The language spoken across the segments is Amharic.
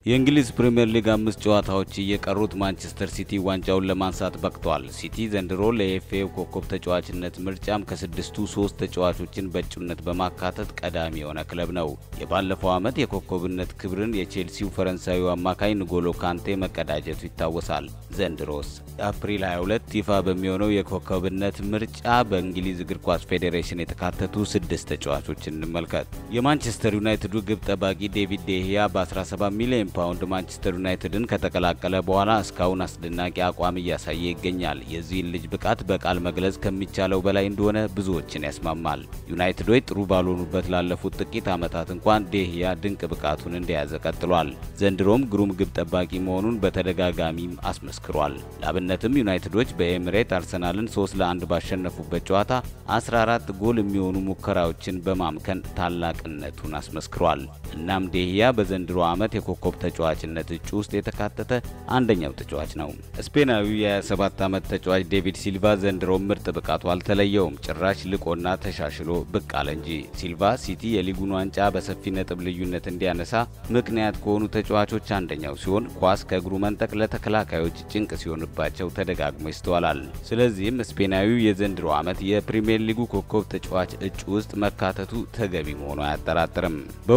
የእንግሊዝ ፕሪምየር ሊግ አምስት ጨዋታዎች እየቀሩት ማንቸስተር ሲቲ ዋንጫውን ለማንሳት በቅቷል። ሲቲ ዘንድሮ ለኤፍኤው ኮከብ ተጫዋችነት ምርጫም ከስድስቱ ሶስት ተጫዋቾችን በእጩነት በማካተት ቀዳሚ የሆነ ክለብ ነው። የባለፈው ዓመት የኮከብነት ክብርን የቼልሲው ፈረንሳዊ አማካይ ንጎሎ ካንቴ መቀዳጀቱ ይታወሳል። ዘንድሮስ አፕሪል 22 ይፋ በሚሆነው የኮከብነት ምርጫ በእንግሊዝ እግር ኳስ ፌዴሬሽን የተካተቱ ስድስት ተጫዋቾችን እንመልከት። የማንቸስተር ዩናይትዱ ግብ ጠባቂ ዴቪድ ዴሂያ በ17 ሚሊዮን ፓውንድ ማንቸስተር ዩናይትድን ከተቀላቀለ በኋላ እስካሁን አስደናቂ አቋም እያሳየ ይገኛል። የዚህን ልጅ ብቃት በቃል መግለጽ ከሚቻለው በላይ እንደሆነ ብዙዎችን ያስማማል። ዩናይትዶች ጥሩ ባልሆኑበት ላለፉት ጥቂት ዓመታት እንኳን ዴሂያ ድንቅ ብቃቱን እንደያዘ ቀጥሏል። ዘንድሮም ግሩም ግብ ጠባቂ መሆኑን በተደጋጋሚም አስመስክሯል። ለአብነትም ዩናይትዶች በኤምሬት አርሰናልን 3 ለ1 ባሸነፉበት ጨዋታ 14 ጎል የሚሆኑ ሙከራዎችን በማምከን ታላቅነቱን አስመስክሯል። እናም ዴሂያ በዘንድሮ ዓመት የኮከብ ተጫዋችነት እጩ ውስጥ የተካተተ አንደኛው ተጫዋች ነው። ስፔናዊው የ27 ዓመት ተጫዋች ዴቪድ ሲልቫ ዘንድሮ ምርጥ ብቃቱ አልተለየውም። ጭራሽ ልቆና ተሻሽሎ ብቅ አለ እንጂ። ሲልቫ ሲቲ የሊጉን ዋንጫ በሰፊ ነጥብ ልዩነት እንዲያነሳ ምክንያት ከሆኑ ተጫዋቾች አንደኛው ሲሆን ኳስ ከእግሩ መንጠቅ ለተከላካዮች ጭንቅ ሲሆንባቸው ተደጋግሞ ይስተዋላል። ስለዚህም ስፔናዊው የዘንድሮ ዓመት የፕሪምየር ሊጉ ኮከብ ተጫዋች እጩ ውስጥ መካተቱ ተገቢ መሆኑ አያጠራጥርም።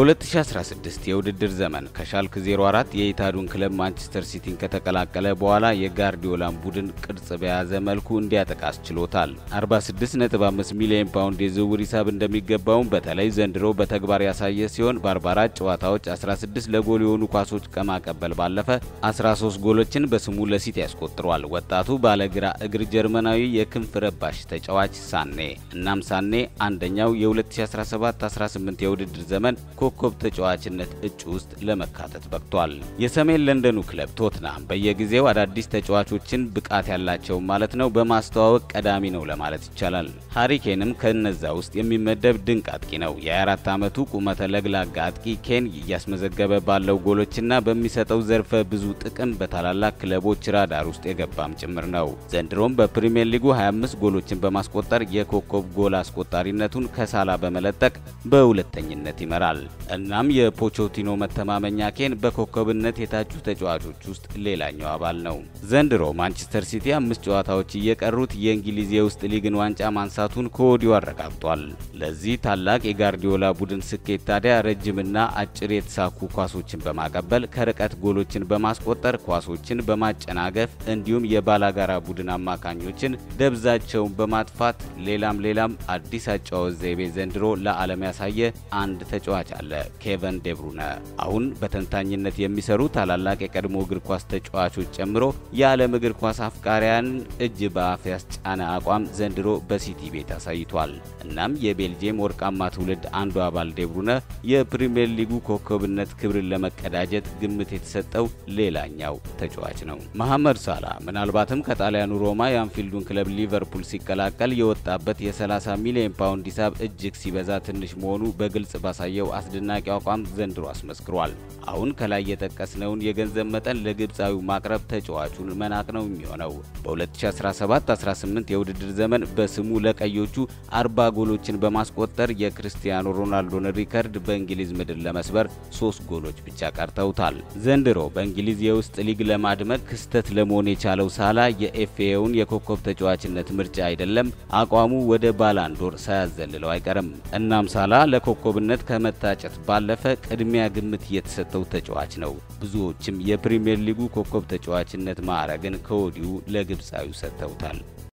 በ2016 የውድድር ዘመን ከሻልክ 04 የኢታዱን ክለብ ማንቸስተር ሲቲን ከተቀላቀለ በኋላ የጋርዲዮላን ቡድን ቅርጽ በያዘ መልኩ እንዲያጠቃ አስችሎታል። 46.5 ሚሊዮን ፓውንድ የዝውውር ሂሳብ እንደሚገባውም በተለይ ዘንድሮ በተግባር ያሳየ ሲሆን በ44 ጨዋታዎች 16 ለጎል የሆኑ ኳሶች ከማቀበል ባለፈ 13 ጎሎችን በስሙ ለሲቲ ያስቆጥሯል። ወጣቱ ባለግራ እግር ጀርመናዊ የክንፍ ረባሽ ተጫዋች ሳኔ እናም ሳኔ አንደኛው የ2017-18 የውድድር ዘመን ኮከብ ተጫዋችነት እጩ ውስጥ ለመካተት በቅቷል። የሰሜን ለንደኑ ክለብ ቶትናም በየጊዜው አዳዲስ ተጫዋቾችን ብቃት ያላቸው ማለት ነው በማስተዋወቅ ቀዳሚ ነው ለማለት ይቻላል። ሃሪኬንም ከነዛ ውስጥ የሚመደብ ድንቅ አጥቂ ነው። የ24 ዓመቱ ቁመተ ለግላጋ አጥቂ ኬን እያስመዘገበ ባለው ጎሎችና በሚሰጠው ዘርፈ ብዙ ጥቅም በታላላቅ ክለቦች ራዳር ውስጥ የገባም ጭምር ነው። ዘንድሮም በፕሪምየር ሊጉ 25 ጎሎችን በማስቆጠር የኮከብ ጎል አስቆጣሪነቱን ከሳላ በመለጠቅ በሁለተኝነት ይመራል። እናም የፖቾቲኖ መተማመኛ ኬን በኮከብነት የታጩ ተጫዋቾች ውስጥ ሌላኛው አባል ነው። ዘንድሮ ማንቸስተር ሲቲ አምስት ጨዋታዎች እየቀሩት የእንግሊዝ የውስጥ ሊግን ዋንጫ ማንሳቱን ከወዲሁ አረጋግጧል። ለዚህ ታላቅ የጋርዲዮላ ቡድን ስኬት ታዲያ ረጅምና አጭር የተሳኩ ኳሶችን በማቀበል ከርቀት ጎሎችን በማስቆጠር ኳሶችን በማጨናገፍ እንዲሁም የባላጋራ ቡድን አማካኞችን ደብዛቸውን በማጥፋት ሌላም ሌላም አዲስ አጨዋወት ዘይቤ ዘንድሮ ለዓለም ያሳየ አንድ ተጫዋች አለ፣ ኬቨን ዴብሩነ። አሁን በተንታኝነት የሚሰሩ ታላላቅ የቀድሞ እግር ኳስ ተጫዋቾች ጨምሮ የዓለም እግር ኳስ አፍቃሪያንን እጅ በአፍ ያስጫነ አቋም ዘንድሮ በሲቲ ቤት አሳይቷል። እናም የቤልጅየም ወርቃማ ትውልድ አንዱ አባል ዴብሩነ የፕሪምየር ሊጉ ኮከብነት ክብርን ለመቀዳጀት ግምት የተሰጠው ሌላኛው ተጫዋች ነው። መሐመድ ሳላ ምናልባትም ከጣሊያኑ ሮማ የአንፊልዱን ክለብ ሊቨርፑል ሲቀላቀል የወጣበት የ30 ሚሊዮን ፓውንድ ሂሳብ እጅግ ሲበዛ ትንሽ መሆኑ በግልጽ ባሳየው አስደናቂ አቋም ዘንድሮ አስመስክሯል። አሁን ከላይ የጠቀስነውን የገንዘብ መጠን ለግብፃዊው ማቅረብ ተጫዋቹን መናቅ ነው የሚሆነው። በ2017-18 የውድድር ዘመን በስሙ ለቀዮቹ 40 ጎሎችን በማስቆጠር የክርስቲያኖ ሮናልዶን ሪከርድ በእንግሊዝ ምድር ለመስበር ሶስት ጎሎች ብቻ ቀርተውታል። ዘንድሮ በእንግሊዝ የውስጥ ሊግ ለማድመቅ ክስተት ለመሆን የቻለው ሳላ የኤፍኤውን የኮከብ ተጫዋችነት ምርጫ አይደለም አቋሙ ወደ ባላንዶር ሳያዘልለው አይቀርም። እናም ሳላ ለኮከብነት ከመታጨት ባለፈ ቅድሚያ ግምት የተሰጠው ተጫዋች ነው። ብዙዎችም የፕሪምየር ሊጉ ኮከብ ተጫዋችነት ማዕረግን ከወዲሁ ለግብፃዊው ሰጥተውታል።